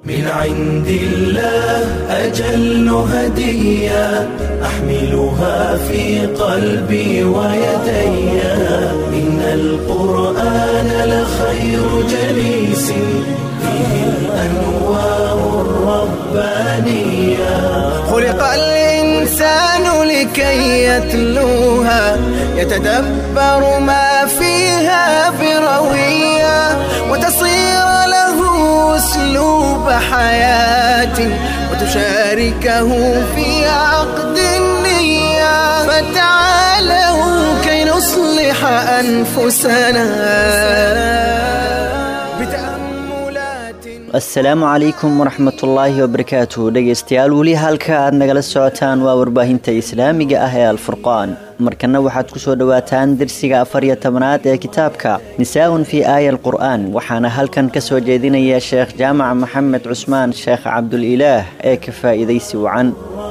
من عند الله أجل هدية أحملها في قلبي ويدي إن القرآن لخير جليس فيه الأنوار الربانية خلق الإنسان لكي يتلوها يتدبر ما فيها بروية وتصير له أسلوب حياة وتشاركه في عقد النية فتعالوا كي نصلح أنفسنا بتأملات asalaamu calaykum waraxmatullaahi wabarakaatu dhegaystayaal weli halka aad nagala socotaan waa warbaahinta islaamiga ah ee alfurqaan markana waxaad ku soo dhowaataan dersiga afar iyo tobanaad ee kitaabka nisaa-un fii aaya alqur'aan waxaana halkan ka soo jeedinaya sheekh jaamac maxamed cusmaan sheekh cabdulilaah ee ka faa'iidaysi wacan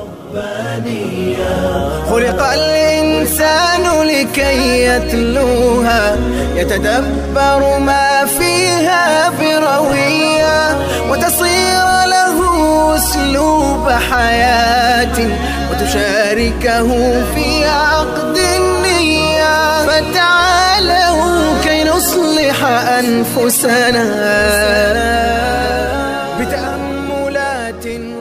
خلق الإنسان لكي يتلوها يتدبر ما فيها بروية وتصير له أسلوب حياة وتشاركه في عقد النية فتعالوا كي نصلح أنفسنا بتأملات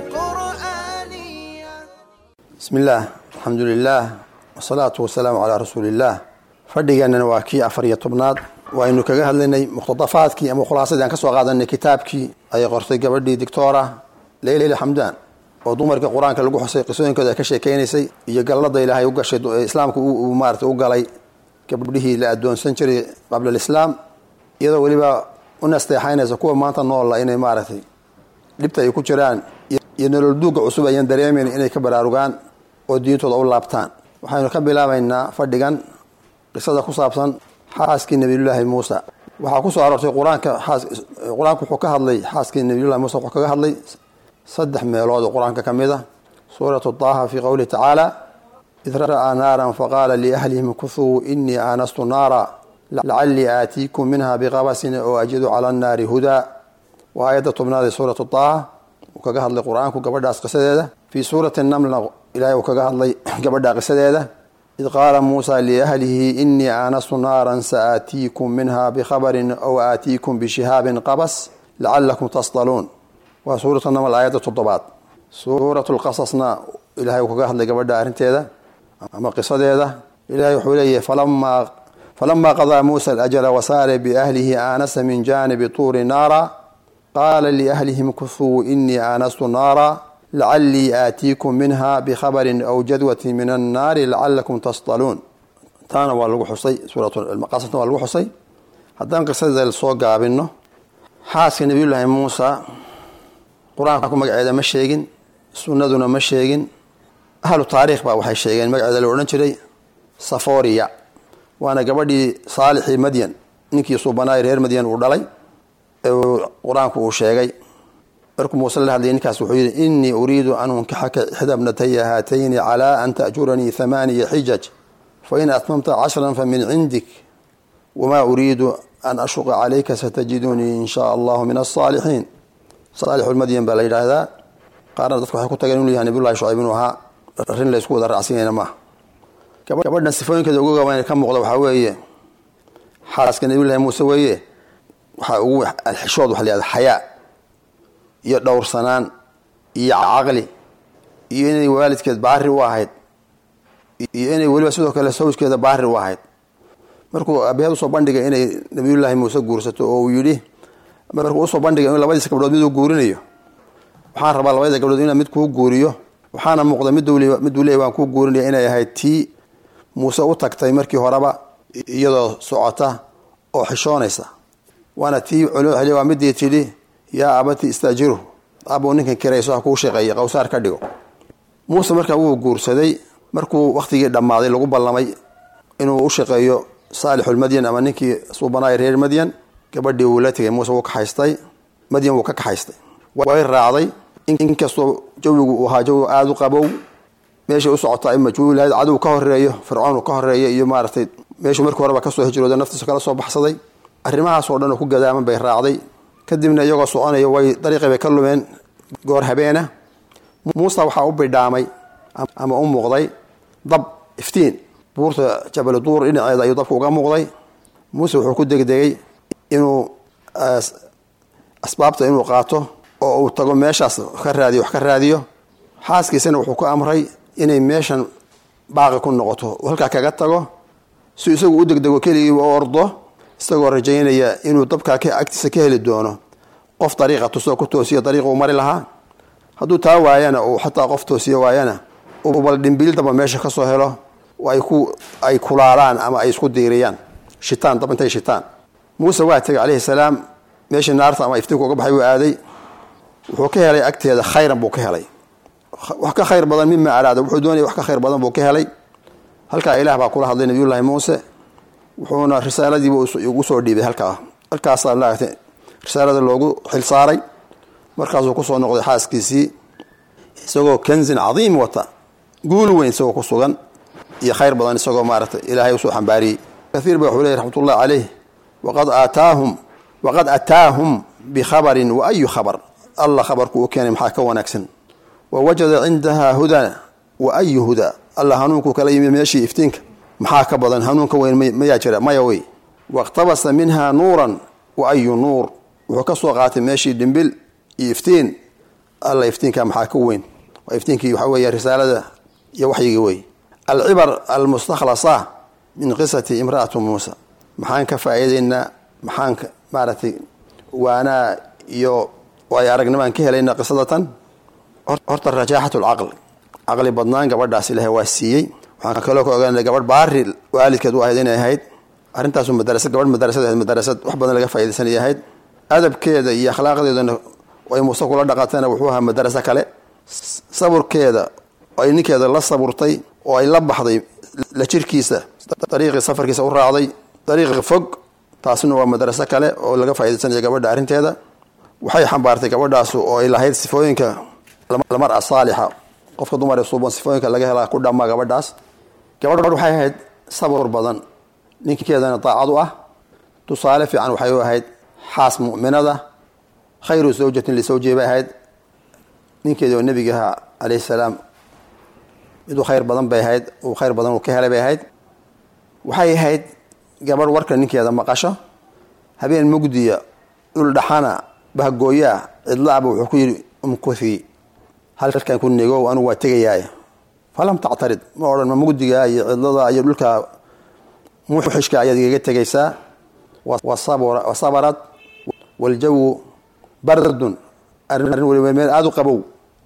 قرآنية bismi illaah alxamdu lilaah wasalaatu wasalaamu calaa rasuuliillaah fadhigeennana waa kii afar iyo tobnaad waaynu kaga hadlaynay muqhtadafaadkii ama khulaasadii aan ka soo qaadanay kitaabkii ay qortay gabadhii dictoora leyla xamdaan oo dumarka qur-aanka lagu xusay qisooyinkooda ay ka sheekeynaysay iyo galladda ilaahay u gashay ee islaamka uu maarata u galay gabdhihii la adoonsan jiray qabla alislaam iyadoo weliba u nasteexaynaysa kuwa maanta noolla inay maaragtay dhibta ay ku jiraan iyo nolol duuga cusub ayaan dareemayn inay ka baraarugaan oo diintooda u laabtaan waxaynu ka bilaabaynaa fadhigan qisada ku saabsan xaaskii nabiyullaahi muusa waxaa ku soo aroortay qur-aanka qur-aanku wuxuu ka hadlay xaaskii nabiyullahi muusa wuxuu kaga hadlay saddex meelood oo qur-aanka ka mid a suuratu taaha fii qowlihi tacaala id ra'aa naaran faqaala liahlihim kuthuu inii aanastu naara lacallii aatiikum minha biqabasin oo ajidu cala annaari hudaa waa aayadda tobnaad ee suuratu taaha uu kaga hadlay qur-aanku gabadhaas qisadeeda fii suurati namlna ilaahay uu kaga hadlay gabadha qisadeeda id qaala muusa liahlihi inii aanastu naaran saaatiikum minha bikhabarin aw aatiikum bishihaabin qabas lacalakum tasdaluun waa suuratu naml aayadda toddobaad suuratu lqasasna ilahay uu kaga hadlay gabadha arrinteeda ama qisadeeda ilahay wuxuu leeyahay falamaa falamaa qadaa muusa alajala wasaare biahlihi aanasa min jaanibi tuuri naara qaala liahlihim kuthuu inii aanastu naara lacallii aatiikum minha bikhabarin aw jadwatin min annaari lacalakum tasdaluun taana waa lagu xusay suuratqasasna waa lagu xusay haddaan qisadeeda soo gaabino xaaska nabiyullaahi muusa qur-aanku magaceeda ma sheegin sunnaduna ma sheegin ahlu taariikh baa waxay sheegeen magaceeda la odhan jiray saforiya waana gabadhii saalixii madyan ninkii suubanaay reer madyan uu dhalay qur-aanku uu sheegay markuu muuse la hadlayay ninkaas wuxuu yidhi inii uriidu an unkaxaka ixda bnataya haatayni calaa an ta'juranii hamaaniya xijaj fain atmamta cashran famin cindik wamaa uriidu an ashuqa calayka satajidunii in shaa allahu min asaalixiin saalixulmadyan baa la yidhaahdaa qaarna dadku waxay ku tageen inuu yahay nabiyullahi shucayb inuu ahaa arrin laysku wada raacsanyayna maaha gabadhan sifooyinkeeda ugu gaban ka muuqda waxaa weeye xaaska nabiyullahi muuse weeye waxaa ugu alxishood waxa layihahda xayaa iyo dhowrsanaan iyo caqli iyo inay waalidkeed baari u ahayd iyo inay weliba sidoo kale sawjkeeda baari u ahayd markuu abeed usoo bandhigay inay nabiyullaahi muuse guursato oo uu yidhi markuu usoo bandhigay in labadiisa gabdhood miduu guurinayo waxaan rabaa labadida gabdhood inaan mid kuu guuriyo waxaana muuqda miduu leey waan kuu guurinaya inay ahayd tii muuse u tagtay markii horeba iyadoo socota oo xishoonaysa waana tii waa midii tidhi yaa abati istaajiru abuu ninkan kirayso ha kuu shaqeeya qowsaar ka dhigo muuse markaa wuu guursaday markuu wakhtigii dhammaaday lagu ballamay inuu u shaqeeyo saalixulmadyan ama ninkii suubanaay reer madyan gabadhii wuu la tegay muuse wuu kaxaystay madyan wuu ka kaxaystay way raacday inkastoo jawigu uu ahaa jawi aada u qabow meeshay u socotaa ima jawi lahayd cadow ka horeeyo fircoon uu ka horeeyo iyo maaragtay meeshuu markii horeba kasoo hijrooda naftiisa kala soo baxsaday arrimahaasoo dhan oo ku gadaaman bay raacday kadibna iyagoo soconaya way dariiqii bay ka lumeen goor habeena muuse waxaa u bidhaamay ama u muuqday dab iftiin buurta jabal duur dhinaceeda ayuu dabka uga muuqday muuse wuxuu ku degdegay inuu asbaabta inuu qaato oo uu tago meeshaas ka raadiyo wax ka raadiyo xaaskiisana wuxuu ku amray inay meeshan baaqi ku noqoto uu halkaa kaga tago si isagu u degdego keligii u ordo isagoo rajaynaya inuu dabkaa agtiisa ka heli doono qof dariiqa tusoo ku toosiyo dariiqa uu mari lahaa hadduu taa waayana uu xataa qof toosiyo waayana bal dhimbilidaba meesha kasoo helo ay kulaalaan ama ay isku diiriyaan shitaan dab intay shitaan muuse waa tegay calayhi salaam meeshii naarta ama iftiinku uga baxay uu aaday wuxuu ka helay agteeda khayran buu ka helay wax ka khayr badan mima araada wuxuu doonaya wax ka khayr badan buu ka helay halkaa ilaah baa kula hadlay nabiyullaahi muuse wuxuuna risaaladiiba ugu soo dhiibay halkaa halkaasaa maaragtay risaalada loogu xilsaaray markaasuu kusoo noqday xaaskiisii isagoo kanzin cadiim wata guul weyn isagoo ku sugan iyo khayr badan isagoo maaragtay ilaahay usoo xambaariyey kaiir ba wuxuu leeyay raxmatullahi caleyh waqad aataahum waqad ataahum bikhabarin wa ayu khabar alla khabarku u keenay maxaa ka wanaagsan wa wajada cindaha huda wa ayu huda alla hanuunkuu kala yimi meeshii iftiinka maxaa ka badan hanuunka weyn mayaa jira maya wey waاqtabasa minha nuuran wa ayu nuur wuxuu ka soo qaatay meeshii dhimbil iyo iftiin alla iftiinka maxaa ka weyn waa iftiinkii waxaa weeye risaalada iyo waxyigii wey alcibar almustakhlasa min qisati imra'atu muusa maxaan ka faa'iidaynaa maxaan maaragtay waanaa iyo ay aragnimaan ka helaynaa qisadatan horta rajaaxat lcaql caqli badnaan gabadhaas ilaahay waa siiyey waxaan kaloo ka ogaanay gabadh baari waalidkeed u ahayd inay ahayd arrintaasu madarasad gabadh madarasad ahayd madarasad wax badan laga faa'iidaysanay ahayd adabkeeda iyo akhlaaqdeedana ay muuse kula dhaqatayna wuxuu ahaa madaraso kale saburkeeda ay ninkeeda la saburtay oo ay la baxday la jirkiisa dariiqii safarkiisa u raacday dariiqi fog taasina waa madraso kale oo laga faa'iidaysanaya gabadha arrinteeda waxay xambaartay gabadhaasu oo ay lahayd sifooyinka lamar-a saalixa qofka dumar ee suuban sifooyinka laga helaa ku dhammaa gabadhaas gabadh waxay ahayd sabur badan ninkeedana daacad u ah tusaale fiican waxay u ahayd xaas mu'minada khayru zawjatin lisawjihi bay ahayd ninkeedii oo nebiga ahaa calayhi salaam miduu khayr badan bay ahayd uu khayr badan uu ka helay bay ahayd waxay ahayd gabadh warka ninkeeda maqasho habeen mugdiya dhul dhaxana bahgooyaa cidlaaba wuxuu ku yidhi umkuthi halkan ku negow anugu waa tegayaay falam tactarid ma odhan ma mugdiga iyo cidlada iyo dhulka muxishka ayaad igaga tegaysaa wa sabarad waljawu bardun arrin waliba meel aada u qabow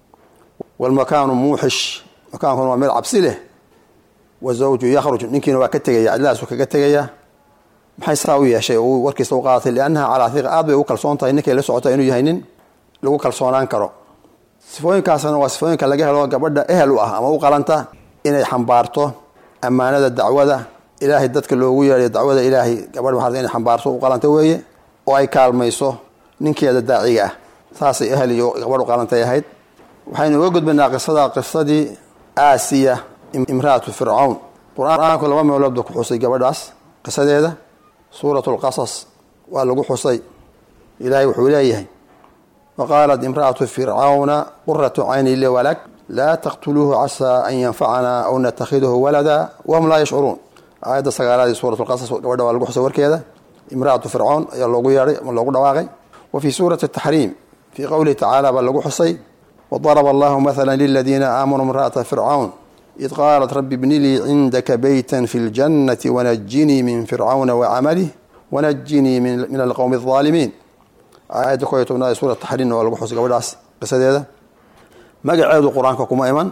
walmakaanu muuxish makaankuna waa meel cabsi leh wazawju yakhruj ninkiina waa ka tegaya cidlahaasu kaga tegaya maxay saa u yeeshay oo uu warkiisa u qaadatay liannaha calaa hiqa aad bay u kalsoon tahay ninkay la socota inuu yahay nin lagu kalsoonaan karo sifooyinkaasna waa sifooyinka laga helo gabadha ehel u ah ama u qalanta inay xambaarto ammaanada dacwada ilaahay dadka loogu yeedhay dacwada ilaahay gabadh waxaa inay xambaarto u qalanta weeye oo ay kaalmayso ninkeeda daaciga ah saasay ehel iyo gabadh u qalantay ahayd waxaynu uga gudbaynaa qisada qisadii aasiya imraatu fircawn qur-aanku laba meeloodba ku xusay gabadhaas qisadeeda suurat lqasas waa lagu xusay ilaahay wuxuu leeyahay waqaalat imra'atu fircawna quratu cayni li walak laa taqtuluuhu casaa an yanfacana aw natakhidahu walada wahum laa yashcuruun aayadda sagaalaadii suurat lqasas gabadha waa lagu xusay warkeeda imra'atu fircawn ayaa loogu yeedhay ama loogu dhawaaqay wa fii suurati taxriim fii qowlihi tacaala baa lagu xusay wadaraba allahu mathala liladiina aamanuu imra'ata fircawn id qaalat rabi bni lii cindaka beyta fi ljannati wanajinii min fircawna wacamalih wanajinii min alqowmi alظaalimiin aayadda ko iyo tobnaad ee suura taxriimna waa lagu xusay gabadhaas qisadeeda magaceedu qur-aanka kuma iman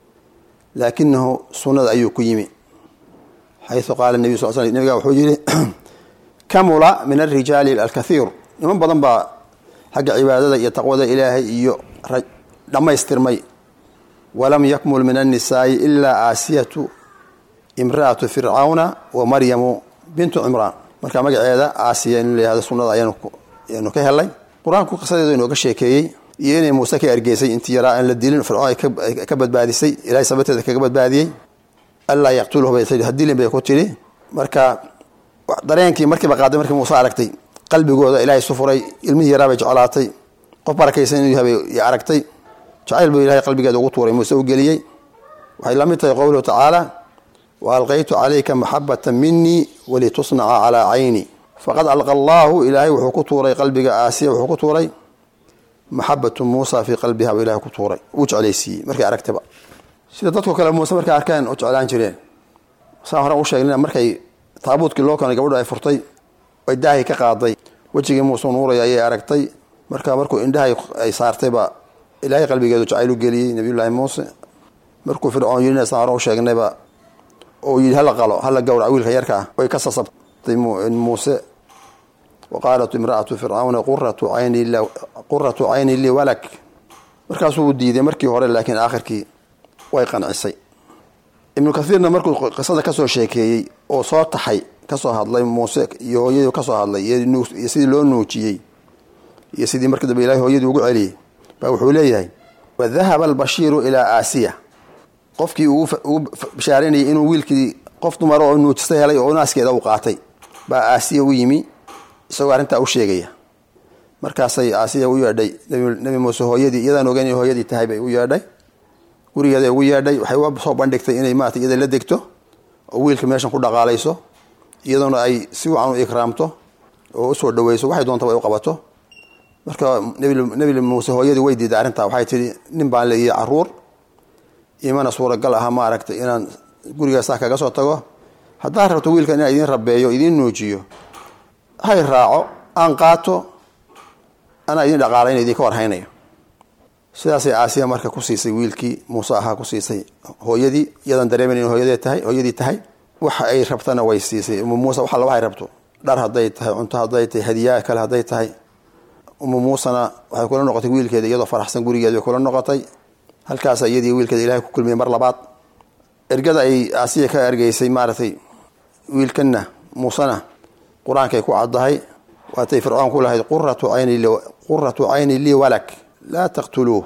laakinahu sunnada ayuu ku yimi xayu qaala nebiy sal sl nebiga wuxuu yihi kamula min alrijaali alkathiir niman badan baa xagga cibaadada iyo taqwada ilaahay iyo dhammaystirmay walam yakmul min annisaa'i ilaa aasiyatu imra'atu fircawna wa maryamu bintu cimraan marka magaceeda aasiya in layihahdo sunnada ayaanu ka helay qur-aanku qisadeedu inooga sheekeeyey iyo inay muuse ka ergeysay intii yaraa aan la dilin fircoon ay ka badbaadisay ilahay sabateeda kaga badbaadiyey allaa yaqtuluhu bay tii hadilin bay ku tidhi marka dareenkii markiiba qaaday markii muuse aragtay qalbigooda ilaahay isu furay ilmihii yaraa bay jeclaatay qof barakaysan inuu yahay bay aragtay jacayl buu ilahay qalbigeeda ugu tuuray muuse u geliyey waxay la mid tahay qowluhu tacaala wa alqaytu calayka maxabata minii walitusnaca calaa cayni faqad alqa allaahu ilaahay wuxuu ku tuuray qalbiga aasiya wuxuu ku tuuray maxabatu muusa fii qalbiha buu ilahay ku tuuray wuu jeclaysiiyey markay aragtaba sida dadko kale muuse markay arkaan u jeclaan jireen saan hore u sheegnina markay taabuudkii loo keenay gabadhu ay furtay ay daahay ka qaaday wejigii muuse nuuraya ayay aragtay marka markuu indhahay ay saartayba ilaahay qalbigeedu jacayl u geliyey nabiyullaahi muuse markuu fircoon yidhina saan hore u sheegnayba oo yidhi hala qalo hala gowrac wiilka yarka ah way ka sasabtay muuse wa qaalat imra'atu fircawna quratu cayni lii walak markaasuu diiday markii hore laakiin aakhirkii way qancisay ibnu kathiirna markuu qisada kasoo sheekeeyey oo soo taxay kasoo hadlay muuse iyo hooyadii kasoo hadlay iyo sidii loo nuujiyey iyo sidii markii dambe ilahay hooyadii ugu celiyey baa wuxuu leeyahay wadahaba albashiiru ilaa aasiya qofkii ugu bashaaranayay inuu wiilkii qof dumar oo nuujista helay oo naaskeeda u qaatay baa aasiya u yimi isagoo arrintaa u sheegaya markaasay aasiya u yeedhay nebi muuse hooyadii iyadaan ogeyn inay hooyadii tahay bay u yeedhay gurigeeda ugu yeedhay waxay u soo bandhigtay inay maarata iyada la degto oo wiilka meeshan ku dhaqaalayso iyadoona ay si wacan u ikraamto oo usoo dhaweyso waxay doonta way u qabato marka nebi muuse hooyadii way diiday arrintaa waxay tihi nin baan le iyo caruur imana suuragal aha maaragtay inaan guriga saa kaga soo tago haddaad rabto wiilkan inaan idiin rabeeyo idiin nuujiyo hay raaco aan qaato anaa idin dhaqaalayna idinka warhaynayo sidaasay aasiya marka ku siisay wiilkii muuse ahaa ku siisay hooyadii iyadan dareemen in hooyadee tahay hooyadii tahay waxa ay rabtana way siisay umu muuse wax alla waxay rabto dhar hadday tahay cunto hadday tahay hadiyaa kale hadday tahay umu muusena waxay kula noqotay wiilkeeda iyadoo faraxsan gurigeeda bay kula noqotay halkaasa iyadii wiilkeeda ilahay ku kulmiyey mar labaad ergada ay aasiya ka ergeysay maaragtay wiilkanna muusena qur-aankay ku caddahay waatay fircoon ku lahayd quratu cayni lii walak laa taqtuluuh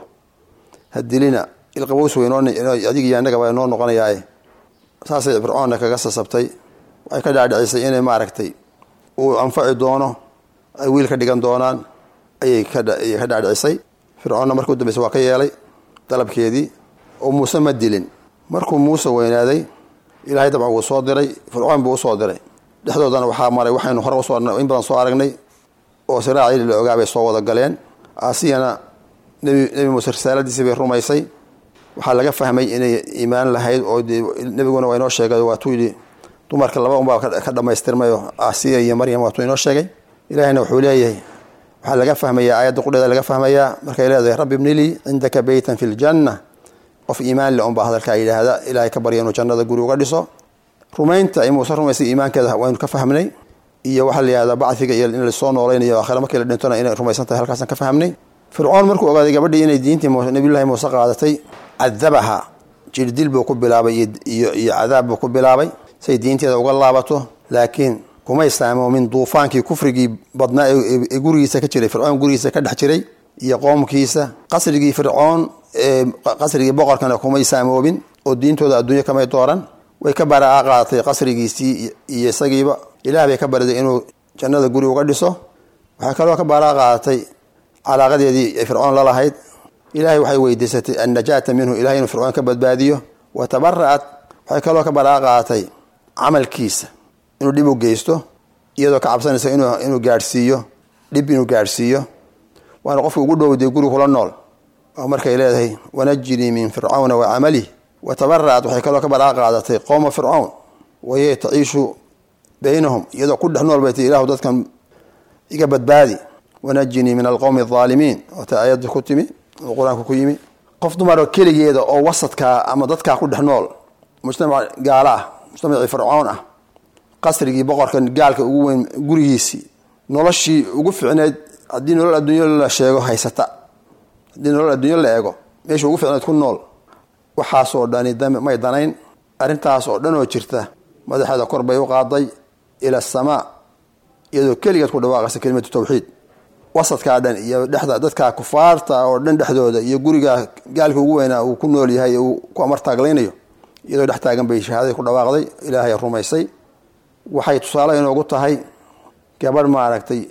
hadilina ilqabows wey adigiyo annagaba noo noqonayaaye saasay fircoonna kaga sasabtay waxay ka dhaadhicisay inay maaragtay uu anfaci doono ay wiil ka dhigan doonaan ayay ka dhaadhicisay fircoonna markii u dambeysa waa ka yeelay dalabkeedii oo muuse ma dilin markuu muuse weynaaday ilaahay dabcan wuu soo diray fircoon buu usoo diray dhexdoodana waxaa maray waxaynu hore usoo in badan soo aragnay oo siraacii la ogaabay soo wada galeen aasiyana nebi muuse risaaladiisii bay rumaysay waxaa laga fahmay inay iimaan lahayd oo nebiguna waa inoo sheegay waatuu yidhi dumarka laba unbaa ka dhamaystirmayo aasiya iyo maryam waatuu inoo sheegay ilaahayna wuxuu leeyahay waxaa laga fahmayaa aayadda qudheeda laga fahmayaa markay leedahay rabbi ibnilii cindaka beytan fi ljanna qof iimaan le unbaa hadalkaa yidhaahda ilaahay ka barya inuu jannada guri uga dhiso rumaynta ay muuse rumaysay iimaankeeda waynu ka fahmnay iyo waxaa la yihahdaa bacfiga iyo in lasoo noolaynayo aakhira markii la dhintona inay rumaysan tahay halkaasaan ka fahmnay fircoon markuu ogaaday gabadhii inay diintii nabiyullahi muuse qaadatay cadabaha jirdil buu ku bilaabay iyo cadaab buu ku bilaabay say diinteeda uga laabato laakiin kumay saamoomin duufaankii kufrigii badnaa ee gurigiisa ka jiray fircoon gurigiisa ka dhex jiray iyo qoomkiisa qasrigii fircoon ee qasrigii boqorkana kumay saamoobin oo diintooda adduunyo kamay dooran way ka baraa qaadatay qasrigiisii iyo isagiiba ilaah bay ka bariday inuu jannada guri uga dhiso waxay kaloo ka baraa qaadatay calaaqadeedii ay fircoon la lahayd ilaahay waxay weydiisatay annajaata minhu ilahay inuu fircoon ka badbaadiyo wa tabara'at waxay kaloo ka baraa qaadatay camalkiisa inuu dhib u geysto iyadoo ka cabsanaysa inuu gaadhsiiyo dhib inuu gaadhsiiyo waana qofka ugu dhowday guri kula nool oo markay leedahay wanajinii min fircawna wa camalih wa tabara'at waxay kaloo ka baraa qaadatay qowma fircown wayay taciishu baynahum iyadoo ku dhex nool bay tii ilahu dadkan iga badbaadi wanajinii min alqowmi alaalimiin oota aayadda ku timi oo qur-aanka ku yimi qof dumaroo keligeeda oo wasadkaa ama dadkaa ku dhex nool mujtamac gaalo ah mujtamacii fircoon ah qasrigii boqorkan gaalka ugu weyn gurigiisii noloshii ugu ficneyd haddii nolol adduunyo la sheego haysata haddii nolol adduunyo la eego meesha ugu ficneyd ku nool waxaasoo dhani may danayn arrintaas oo dhan oo jirta madaxeeda kor bay u qaaday ila asamaa iyadoo keligeed ku dhawaaqaysa kelimatu tawxiid wasadkaa dhan iyo dhexda dadka kufaarta oo dhan dhexdooda iyo guriga gaalka ugu weynaa uu ku nool yahay uu ku amartaaglaynayo iyadoo dhex taagan bay shahaadadii ku dhawaaqday ilaahay rumaysay waxay tusaale inoogu tahay gabadh maaragtay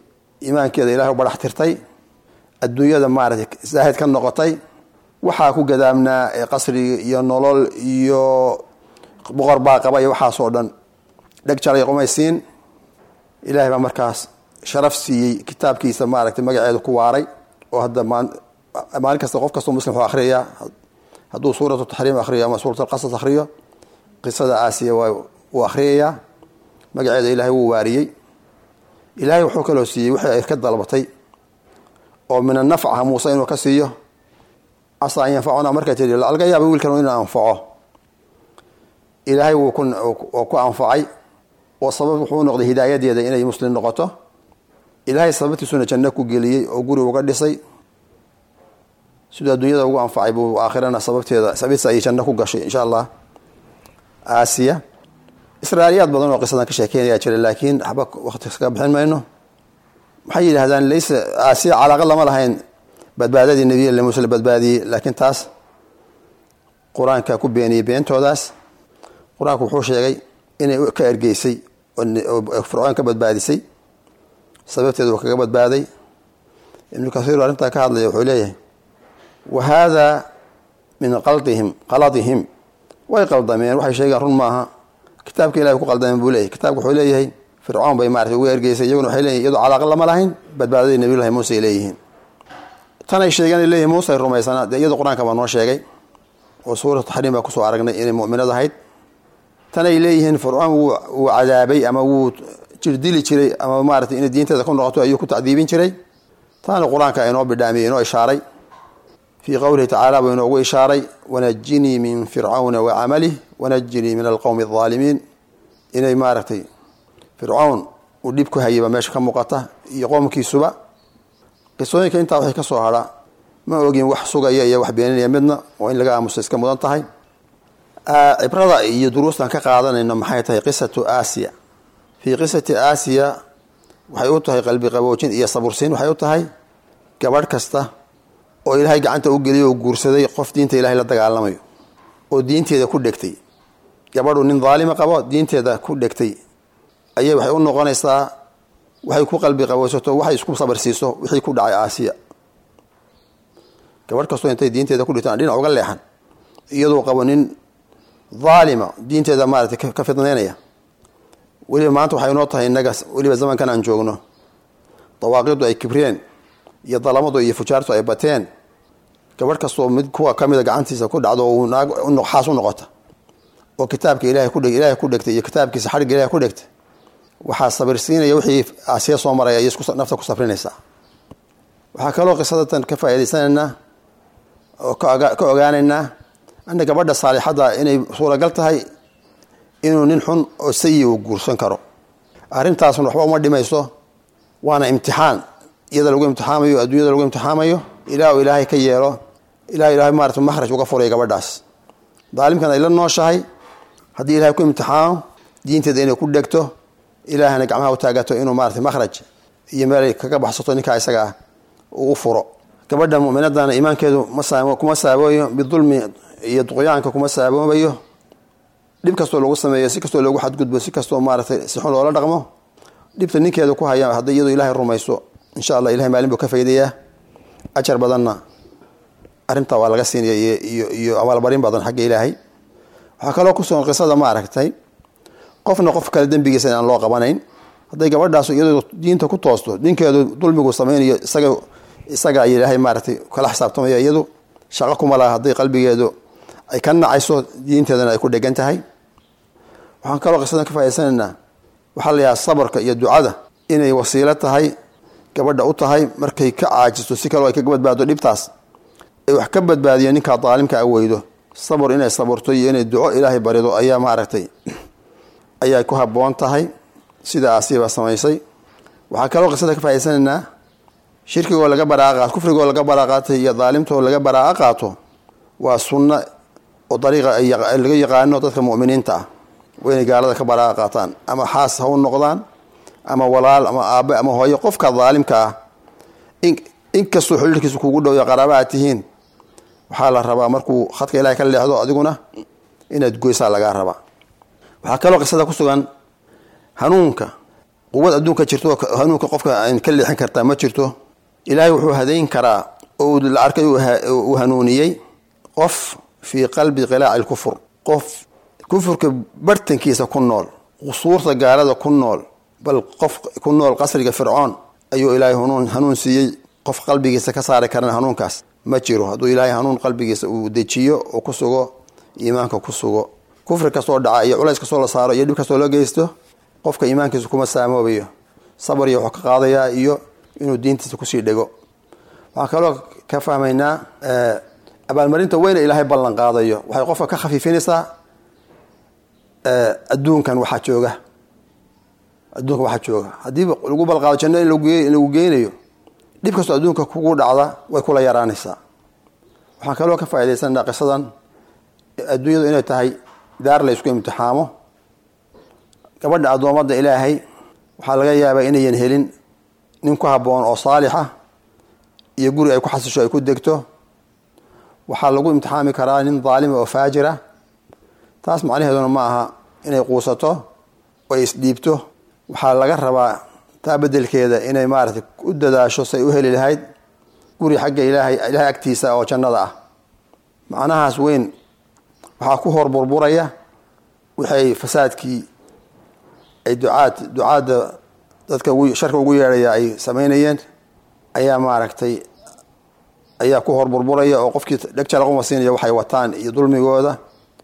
iimaankeeda ilahay u barax tirtay adduunyada maaratay zaahid ka noqotay waxaa ku gadaamnaa ee qasriga iyo nolol iyo boqor baa qaba iyo waxaasoo dhan dheg jalay qumaysiin ilahay baa markaas sharaf siiyey kitaabkiisa maaragtay magaceedu ku waaray oo hadda maalin kasta qof kastoo muslim wuxuu akhriyayaa hadduu suuratu taxriim akhriyo ama suurat alqasas akhriyo qisada aasiya waa wuu akhriyayaa magaceeda ilaahay wuu waariyey ilaahay wuxuu kaloo siiyey wixii ay ka dalbatay oo min anafca muuse inuu ka siiyo casa an yanfacuna markay tii laga yaaba wiilkan inuu anfaco ilaahay wuu ku anfacay oo sabab wuxuu noqday hidaayadeeda inay muslim noqoto ilaahay sababtiisuna janno ku geliyey oo guri uga dhisay siduu adduunyada ugu anfacay buu aakhirana sababteeda sababtiisa ayay janno ku gashay insha allah aasiya israailiyaad badan oo qisadan ka sheekeynaya jira laakiin waxba waqti kaga bixin mayno maxay yidhahdaan laysa aasiya calaaqa lama lahayn badbaadadii nebiy muuse la badbaadiyey laakiin taas qur-aanka ku beeniyey beentoodaas qur-aanku wuxuu sheegay inay ka ergeysay oo fircoon ka badbaadisay sababteeda uu kaga badbaaday ibnu kathiir arrintaa ka hadlaya wuxuu leeyahay wa haadaa min qaldihim qaladihim way qaldameen waxay sheegaan run maaha kitaabka ilahay ku qaldameen buu leeyahy kitabka wuxuu leeyahay fircoon bay maarata uga ergeysay iyaguna waxay leeyihin iyadoo calaaqa lama lahayn badbaadadii nabiyullahi muuse ay leeyihiin tan ay sheegeen ay leeyihin muuse ay rumaysanaa dee iyadoo qur-aanka baa noo sheegay oo suuratu taxriim baa kusoo aragnay inay mu'minad ahayd tan ay leeyihiin fircoon wuu cadaabay ama wuu jirdili jiray ama maarata inay diinteeda ku noqoto ayuu ku tacdiibin jiray taana qur-aanka inoo bidhaamiyey inoo ishaaray fii qowlihi tacaala buu inoogu ishaaray wanajinii min fircawna wa camalih wanajinii min alqowmi aldaalimiin inay maaragtay fircown uu dhib ku hayayba meesha ka muuqata iyo qoomkiisuba qisooyinka intaa waxay ka soo hadha ma ogin wax sugaya iyo wax beeninaya midna oo in laga aamuso iska mudan tahay cibrada iyo duruustan ka qaadanayno maxay tahay qisatu aasiya fii qisati aasiya waxay u tahay qalbi qaboojin iyo sabursiin waxay u tahay gabadh kasta oo ilaahay gacanta u geliyay oo guursaday qof diinta ilahay la dagaalamayo oo diinteeda ku dhegtay gabadhu nin daalima qabo diinteeda ku dhegtay ayay waxay u noqonaysaa waxay ku qalbi qabowsato waxay isku sabarsiiso wixii ku dhacay aasiya gabadh kastoo intay diinteeda ku dhigtaan dhinac uga leexan iyadoo qabo nin daalima diinteeda maarata ka fidnaynaya weliba maanta waxay noo tahay innaga weliba zamankan aan joogno dawaaqidu ay kibreen iyo dalamadu iyo fujaartu ay bateen gabadh kastoo mid kuwa kamida gacantiisa ku dhacdo uu naag xaas u noqota oo kitaabka ilahay ku dheg ilahay ku dhegtay iyo kitaabkiisa xadhigga ilahay ku dhegtay waxaa sabirsiinaya wixii aasiya soo maraya iyo nafta ku safrinaysaa waxaa kaloo qisadatan ka faa'idaysanaynaa oo ka ogaanaynaa ana gabadha saalixadda inay suuragal tahay inuu nin xun oo sayi uu guursan karo arrintaasna waxba uma dhimayso waana imtixaan iyada lagu imtixaamayo adduunyada lagu imtixaamayo ilaa uu ilaahay ka yeelo ilaa ilahay maarata makhraj uga furaya gabadhaas daalimkan ay la nooshahay haddii ilahay ku imtixaamo diinteeda inay ku dhegto ilaahana gacmaha u taagato inuu maarata makhraj iyo meelay kaga baxsato ninkaa isaga ah uu u furo gabadha mu'minadana iimaankeedu kuma saabooyo bidulmi iyo duqyaanka kuma saaboobayo dhib kastoo lagu sameeyo si kastoo loogu xadgudbo si kastoo maaratay si xun loola dhaqmo dhibta ninkeeda ku haya hadday iyadu ilahay rumayso insha allah ilahay maalin buu ka faydayaa ajar badanna arrintaa waa laga siinaya iyo iyo abaalbarin badan xagga ilaahay waxaa kaloo kusugan qisada ma aragtay qofna qof kale dembigiisa inaan loo qabanayn hadday gabadhaas iyadoo diinta ku toosto ninkeedu dulmigu samaynayo isaga isaga ay ilaahay maaratay kala xisaabtamaya iyadu shaqo kuma laha hadday qalbigeedu ay ka nacayso diinteedana ay ku dhegan tahay waxaan kaloo qisadan ka faa'idaysanaynaa waxaa la yahaa sabarka iyo ducada inay wasiilo tahay gabadha u tahay markay ka caajisto si kaloo ay kaga badbaado dhibtaas ay wax ka badbaadiyo ninkaa daalimka a weydo sabr inay saburto iyo inay duco ilaahay barido ayaa maaragtay ayay ku haboon tahay sida asiiba samaysay waxaa kaloo qisada ka faa'idaysanaynaa shirkigoo laga baraaqa kufrigoo laga baraaqaatay iyo daalimtoo laga baraaqa qaato waa sunno oo dariiqa laga yaqaano dadka mu'miniinta ah waa inay gaalada ka baraaqa qaataan ama xaas ha u noqdaan ama walaal ama aabe ama hooyo qofka daalimka ah inkastoo xidhiirkiisa kugu dhow iyo qaraaba aad tihiin waxaa la rabaa markuu khadka ilahay ka leexdo adiguna inaad goysaa lagaa rabaa waxaa kaloo qisada ku sugan hanuunka quwad adduunka jirto hanuunka qofka an ka leexin kartaa ma jirto ilaahay wuxuu hadayn karaa oo la arkay uu hanuuniyey qof fii qalbi qilaaci lkufur qof kufurka bartankiisa ku nool qusuurta gaalada ku nool bal qof ku nool qasriga fircoon ayuu ilaahay hanuun hanuun siiyey qof qalbigiisa ka saari karana hanuunkaas ma jiro hadduu ilaahay hanuun qalbigiisa uu dejiyo oo ku sugo iimaanka ku sugo kufri kastoo dhaca iyo culays kastoo la saaro iyo dhib kastoo la geysto qofka iimaankiisa kuma saamoobayo sabar iyo wuxuu ka qaadayaa iyo inuu diintiisa kusii dhego waxaan kaloo ka fahmaynaa abaalmarinta weyne ilaahay ballan qaadayo waxay qofka ka khafiifinaysaa adduunkan waxaa jooga adduunkan waxaa jooga haddii lagu balqaado janno in lagu geynayo dhib kastoo adduunka kugu dhacda way kula yaraanaysaa waxaan kaloo ka faaidaysanaa qisadan adduunyadu inay tahay daar la ysku imtixaamo gabadha addoommada ilaahay waxaa laga yaabaa inayan helin nin ku habboon oo saalixa iyo guri ay ku xasisho ay ku degto waxaa lagu imtixaami karaa nin daalima oo faajira taas macnaheeduna ma aha inay quusato oo ay isdhiibto waxaa laga rabaa taa bedelkeeda inay maaratay u dadaasho say u heli lahayd guri xagga ilaahay ilaahay agtiisa oo jannada ah macnahaas weyn waxaa ku hor burburaya waxay fasaadkii ay ducaad ducaadda dadka sharka ugu yeedhaya ay samaynayeen ayaa maaragtay ayaa ku hor burburaya oo qofkii dhegjalaquma siinaya waxay wataan iyo dulmigooda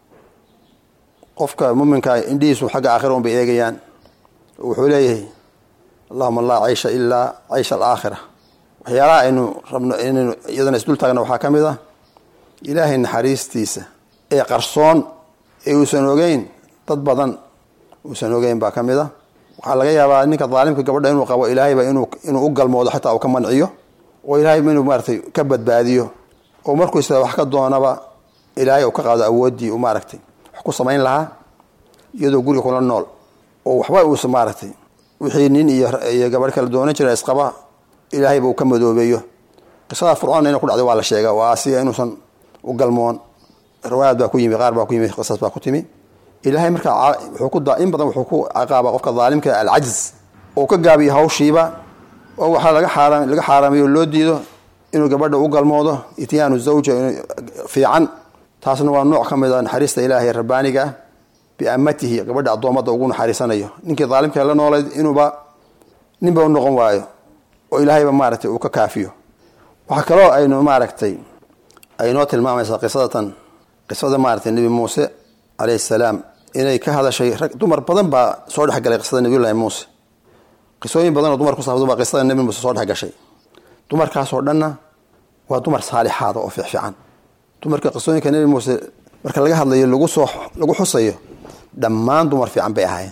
qofka muminka indhihiisu xagga aakhira un bay eegayaan wuxuu leeyahay allahuma laa caysha ilaa caysha alaakhira waxyaalaha aynu rabno inaynu iyadana isdul taagna waxaa ka mid ah ilaahay naxariistiisa ee qarsoon ee uusan ogeyn dad badan uusan ogeyn baa ka mid a waxaa laga yaabaa ninka daalimka gabadha inuu qabo ilaahayba inuu inuu u galmoodo xataa uu ka manciyo oo ilaahay inuu maaratay ka badbaadiyo oo markuu isla wax ka doonaba ilaahay uu ka qaado awooddii uu maaragtay wax ku samayn lahaa iyadoo guriga kula nool oo waxba uusa maaragtay wixii nin iyo gabadh kala doonan jira isqaba ilaahayba uu ka madoobeeyo qisada fircoon ina ku dhacday waa la sheega waa asiga inuusan u galmoon riwaayaad baa ku yimi qaar baa ku yimi qisas baa ku timi ilaahay markaa wuxuu ku in badan wuxuu ku caqaaba qofka daalimka alcajiz oo ka gaabiyo hawshiiba oo waxaa laga xaaraam laga xaaraamayo loo diido inuu gabadha u galmoodo ityaanu zawja fiican taasna waa nooc ka mid a naxariista ilaahay rabbaaniga ah biamatihi gabadha addoommada ugu naxariisanayo ninkii daalimka la noolayd inuuba ninba u noqon waayo oo ilaahayba maaragtay uu ka kaafiyo waxaa kaloo aynu maaragtay aynoo tilmaamaysaa qisadatan qisada maaragtay nebi muuse calayhi salaam inay ka hadashay rag dumar badan baa soo dhexgalay qisada nebiyullaahi muuse qisooyin badan oo dumar ku saabsan baa qisada nebi muuse soo dhexgashay dumarkaasoo dhanna waa dumar saalixaada oo fiicfiican dumarka qisooyinka nebi muuse marka laga hadlayo lagu soo lagu xusayo dhammaan dumar fiican bay ahaayeen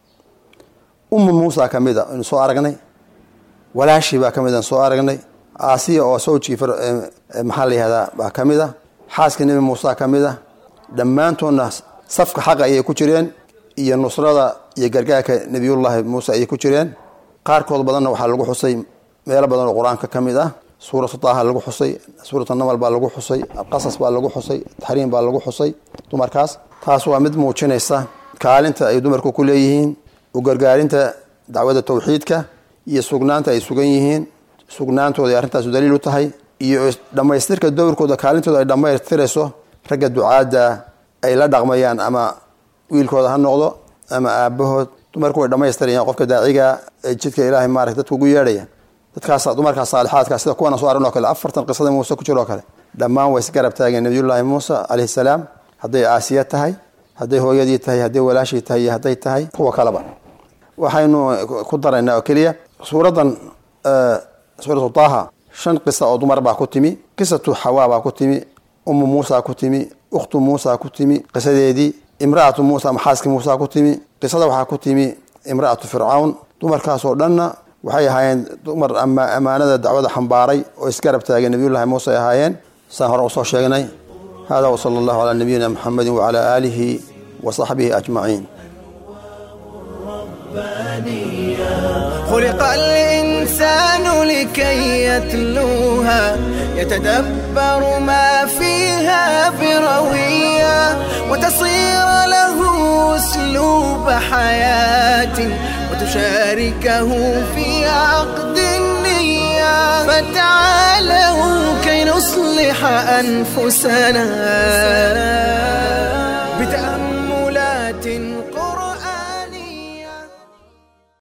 ummu muusa ka mid a aynu soo aragnay walaashii baa ka mid aan soo aragnay aasiya oo sawjkii maxaa la yihahdaa baa ka mid a xaaskii nebi muuse ka mid a dhammaantoodna safka xaqa ayay ku jireen iyo nusrada iyo gargaarka nebiyullaahi muuse ayay ku jireen qaarkood badanna waxaa lagu xusay meelo badan oo qur-aanka ka mid ah suuratu taaha lagu xusay suuratu namal baa lagu xusay alqasas baa lagu xusay taxriim baa lagu xusay dumarkaas taas waa mid muujinaysa kaalinta ay dumarku ku leeyihiin u gargaarinta dacwada tawxiidka iyo sugnaanta ay sugan yihiin sugnaantooda ay arrintaasu daliil u tahay iyo dhammaystirka dowrkooda kaalintooda ay dhammaystirayso ragga ducaadda ay la dhaqmayaan ama wiilkooda ha noqdo ama aabahood dumarku way dhammaystirayaan qofka daaciga ee jidka ilaahay maarata dadka ugu yeedhaya dadkaas dumarkaas saalixaadka sida kuwana soo aragn o kale afartan qisada muuse ku jiro o kale dhammaan way isgarab taageen nabiyullaahi muuse calayhi salaam hadday aasiya tahay hadday hooyadii tahay hadday walaashii tahay iyo hadday tahay kuwa kaleba waxaynu ku daraynaa oo keliya suuraddan suuratu taaha shan qisa oo dumar baa ku timi qisatu xawaa baa ku timi ummu muusa ku timi ukhtu muusa ku timi qisadeedii imra'atu muusa ama xaaskii muusa ku timi qisada waxaa ku timi imra'atu fircawn dumarkaasoo dhanna waxay ahaayeen dumar ammaanada dacwada xambaaray oo isgarab taageen nabiyullahi muuse ay ahaayeen saan hore usoo sheegnay hada wsala allahu calaa nabiyina muxamedi wacalaa aalihi wa saxbihi ajmaciin خلق الإنسان لكي يتلوها يتدبر ما فيها بروية وتصير له أسلوب حياة فتشاركه في عقد النية فتعالوا كي نصلح أنفسنا بتأمل